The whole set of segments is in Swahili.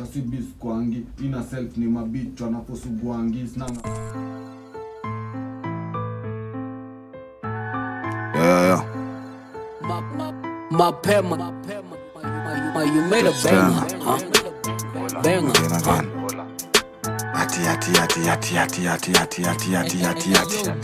kasibis kwangi ina self ni mabichwa naposugwangi snanga Yeah, yeah. mapema you made a banger huh? banger Again, again. Ati, ati, ati, ati, ati, ati, ati, ati, ati, ati,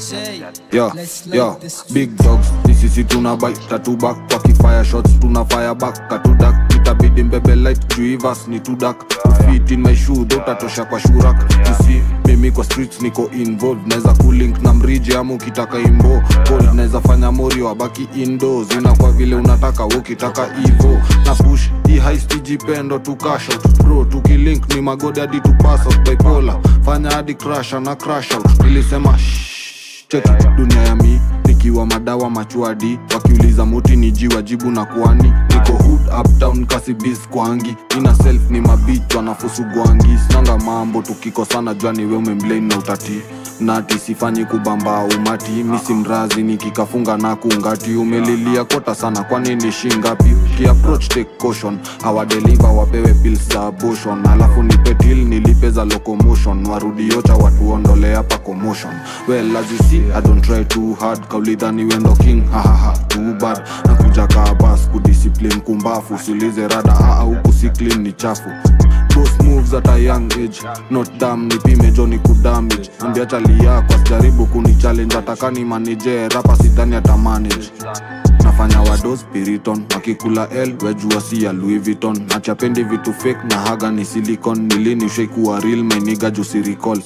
ati. Yo, yo, big dogs, this is it tuna bite tatu back wakifire shots tuna fire back katudak itabidi mbebe light juivas ni tudak fit in my shoe dotatosha kwa shurak tusi mimi kwa streets niko involved naweza kulink na mriji ama ukitaka imbo cold naweza fanya mori wabaki indoors ina kwa vile unataka we ukitaka ivo na push hii high stijipendo tu cash out bro tukilink ni magodi hadi tu pass out bipolar fanya hadi crash na crash out nilisema shh, cheki dunia ya mi nikiwa madawa machuadi wakiuliza moti ni jiwa jibu na kwani niko hood uptown kasibis kwangi ina self ni mabich wanafusugwangi sinanga mambo tukikosana jua ni we umemblame na utati nati sifanyi kubamba umati misi mrazi nikikafunga na kungati umelilia kota sana kwani ni shingapi kiapproach take caution awadeliva wapewe pills za abortion alafu nipetil nilipe za locomotion warudi yocha watuondole hapa commotion well as you see i don't try too hard kaulidhani wendo king hahaha too bad nakuja kaa bas kudiscipline kumbafu sulize rada aa huku si clean ni chafu Boss moves at a young age not dam nipime joni kudamage ambia chali yako asijaribu kuni challenge atakani manije rapa sidhani atamanage nafanya wado spiriton wakikula l wejua si ya louis vuitton nachapendi vitu fake na haga ni silicon nilini ushaikuwa real mainiga jusiricall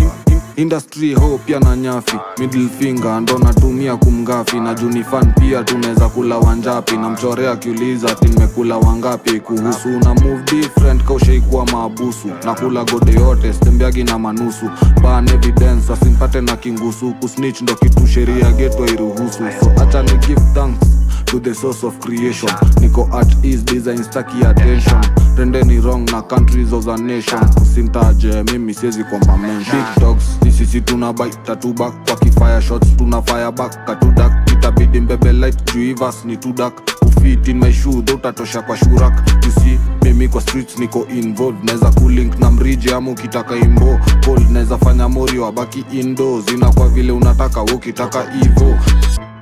industry ho pia na nyafi middle finger ndo natumia kumgafi na junifan pia tunaweza kula wanjapi na mchorea akiuliza ati nimekula wangapi kuhusu na move different kaushaikuwa maabusu na kula gode yote stembeagi na manusu ban evidence wasimpate na kingusu kusnitch ndo kitu sheria geto iruhusu so acha ni give thanks to the source of creation niko at ease design staki attention rendeni wrong na countries of the nation usimtaje mimi siwezi kwamba mention big dogs sisi tuna bite tatuba kwa kifire shots tuna fire back katudak itabidi mbebe light juivas ni tudak ufit in my shoe utatosha kwa shurak you see mimi kwa streets niko involved naweza kulink na mriji ama ukitaka imbo cold naweza fanya mori wabaki indoors ina kwa vile unataka we ukitaka ivo